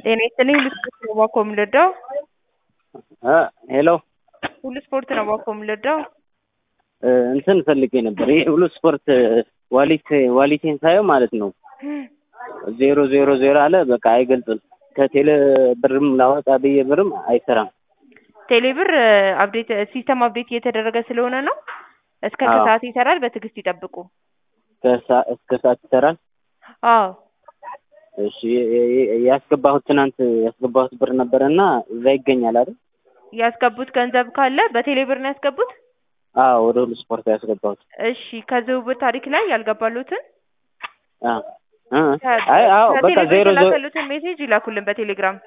ጤና ይስጥልኝ ሁሉ ስፖርት ነው እባክዎ የምንረዳው? ሄሎ ሁሉ ስፖርት ነው እባክዎ የምንረዳው? እንትን ፈልጌ ነበር። ይሄ ሁሉ ስፖርት ዋሊት ዋሊቴን ሳየው ማለት ነው ዜሮ ዜሮ ዜሮ አለ። በቃ አይገልጽም። ከቴሌ ብርም ላወጣ ብዬ ብርም አይሰራም። ቴሌብር አፕዴት ሲስተም አፕዴት እየተደረገ ስለሆነ ነው። እስከ አዎ። ከሰዓት ይሰራል። በትዕግስት ይጠብቁ። ከሳ- እስከ ሰዓት ይሰራል። አዎ እሺ የ- የ- ያስገባሁት ትናንት ያስገባሁት ብር ነበረና እዛ ይገኛል አይደል? ያስገቡት ገንዘብ ካለ በቴሌብር ነው ያስገቡት? አዎ ወደ ሁሉ ስፖርት ያስገባሁት። እሺ ከዝውውር ታሪክ ላይ ያልገባሉትን አ አ አይ አዎ በቃ ከቴሌብር ዜሮ ዜሮ የተላከሉትን ሜሴጅ ይላኩልን በቴሌግራም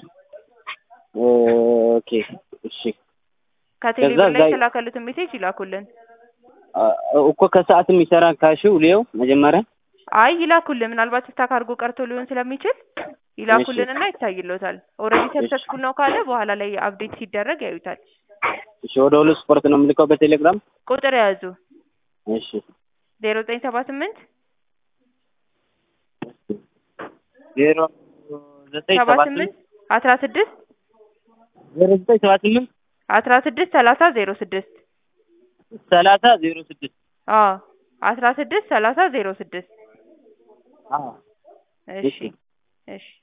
ኦኬ እሺ ከቴሌብር ከዛ ላይ እዛ- የተላከሉትን ሜሴጅ ይላኩልን። አ፣ እኮ ከሰዓትም ይሰራ ካሽው ሊየው መጀመሪያ አይ ይላኩልን። ምናልባት ስታክ አድርጎ ቀርቶ ሊሆን ስለሚችል ይላኩልንና ይታይሎታል። ኦልሬዲ ሰክሰስፉል ነው ካለ በኋላ ላይ አፕዴት ሲደረግ ያዩታል። እሺ ወደ ሁሉ ስፖርት ነው የምልከው በቴሌግራም ቁጥር የያዙ እሺ ዜሮ ዘጠኝ ሰባ ስምንት ዜሮ ዘጠኝ ሰባ ሰባ ስምንት ስምንት አስራ ስድስት ዜሮ ዘጠኝ ሰባ ስምንት አስራ ስድስት ሰላሳ ዜሮ ስድስት ሰላሳ ዜሮ ስድስት አዎ አስራ ስድስት ሰላሳ ዜሮ ስድስት አዎ እሺ እሺ። እሺ